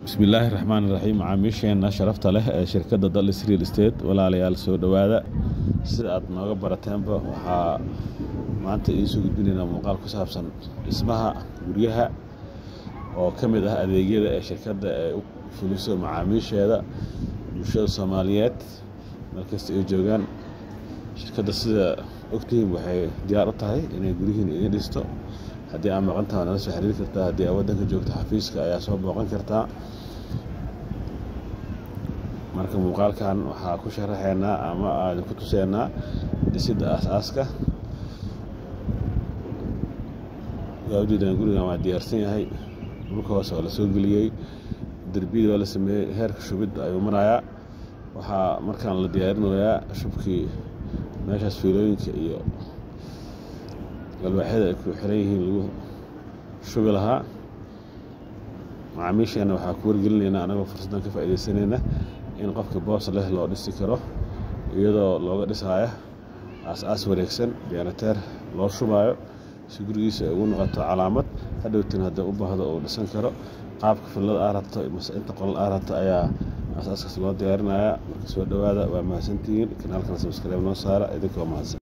bismillaahi raxmaan raxiim macaamiisheena sharafta leh ee shirkadda dallis real estate walaalayaal soo dhowaada sida aad nooga barateenba waxaa maanta idinsoo gudbinaynaa muuqaal ku saabsan dhismaha guryaha oo ka mid ah adeegyada ee shirkadda ee u fuliso macaamiisheeda bulshada soomaaliyeed markasta ay joogaan shirkadda sida ogtihiin waxay diyaar u tahay inay guryihiin idin dhisto haddii aad maqantaha nala soo xiriiri kartaa haddii aad waddanka joogto xafiiska ayaa soo booqan kartaa marka muuqaalkan waxaa ku sharaxeynaa ama aan ku tuseynaa dhisidda aas-aaska waa ujeedaan gurigan waa diyaarsan yahay dhulka hoose oo la soo geliyey derbiyada waa la sameeyey heerka shubidda ayuu marayaa waxaa markaan la diyaarinayaa shubkii meeshaas fiilooyinka iyo galwaaxyada ay ku xiran yihiin lagu shubi lahaa macaamiisheena waxaa ku wargelinaynaa anagoo fursaddan ka faa'iidaysanayna in qofka boos leh loo dhisi karo iyadoo looga dhisaayo aas-aas wareegsan biyanateer loo shubaayo si gurigiisa ay ugu noqoto calaamad hadhowtin haddii u baahdo uu dhisan karo qaabka fillada aa rabto mase inta qolal aa rabto ayaa aas-aaskaas loo diyaarinayaa marka soo dhowaada waa mahadsantihiin kanaalkana sabskaleeb noo saara idinkoo mahadsan